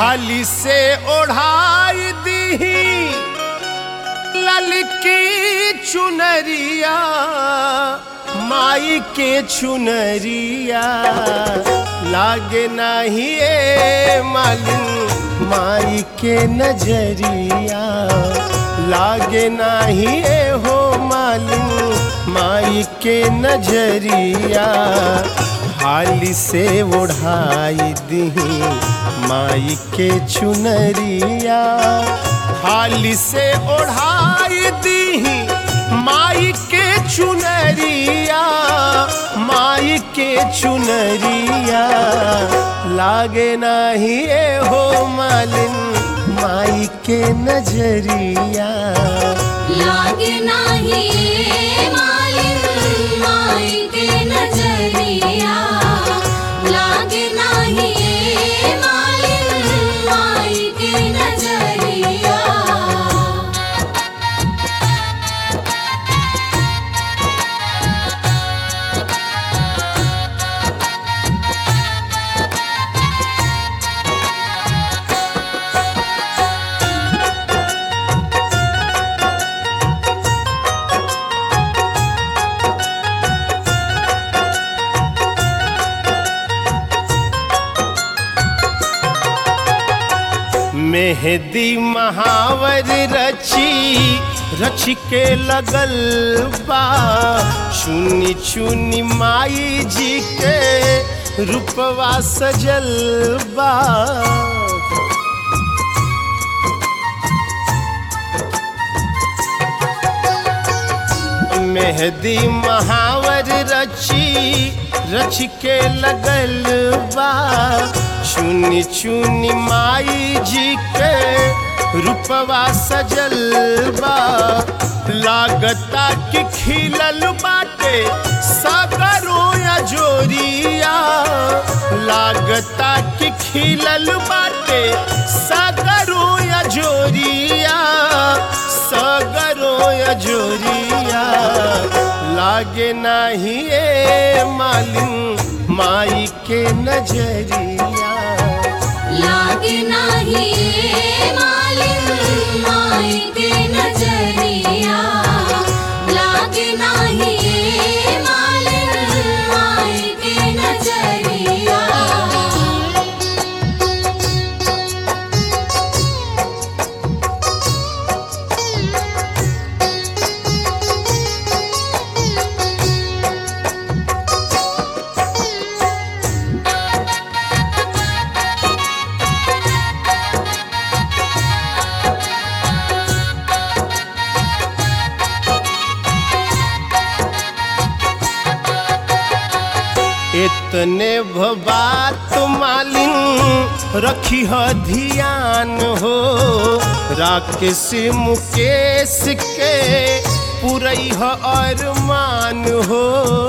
हाली से ओढ़ाई दीही ललकी चुनरिया माई के चुनरिया लागे नाही ए मालिन माई के नजरिया लागे नाही ए हो मालिन माई के नजरिया हाली से ओढ़ाई दीही माई के चुनरिया हाली से ओढ़ाई दीही माई के चुनरिया माई के चुनरिया लागे नाही ए हो मालिन माई के नजरिया लागे नाही मालिन माई के नजरिया लागे नाही मालिन माई के नजरिया मेहदी महावर रची रच के लगल बा चुनी चुनी माई जी के रूपवा सजल बा मेहदी महावर रची रच के लगल बा चुनी चुनी माई जी के रूपवा सजल बा लागता कि खिलल बाटे सागरो या जोरिया लागता कि खिलल बाटे सागरो या जोरिया सगरो या जोरिया लागे नाही ए मालिन माई के नजरिया लागे नाही मालिन माई के नजरिया लागे नाही मालिन माई के नजरिया इतने बात मालिन रखी ह ध्यान हो राकेश मुकेश के पुरई ह अरमान हो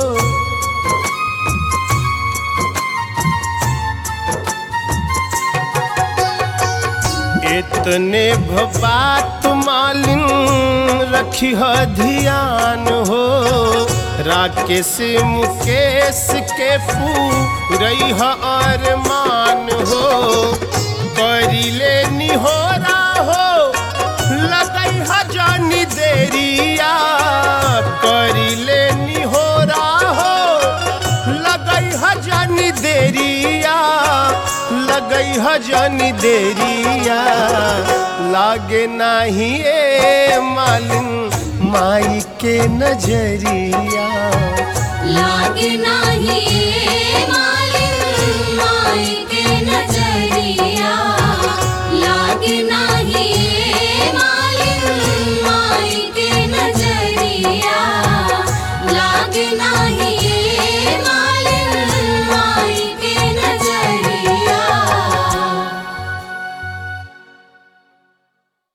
इतने बात मालिन रखी ह ध्यान हो राकेश मुकेश के पूरई ह अरमान हो करिले निहोरा हो लगई ह जानी देरिया करिले निहोरा हो लगई ह जानी देरिया लगई ह जानी देरिया लागे नाही ए मालिन माई के नजरिया लागे नाही मालिन माई के नजरिया लागे नाही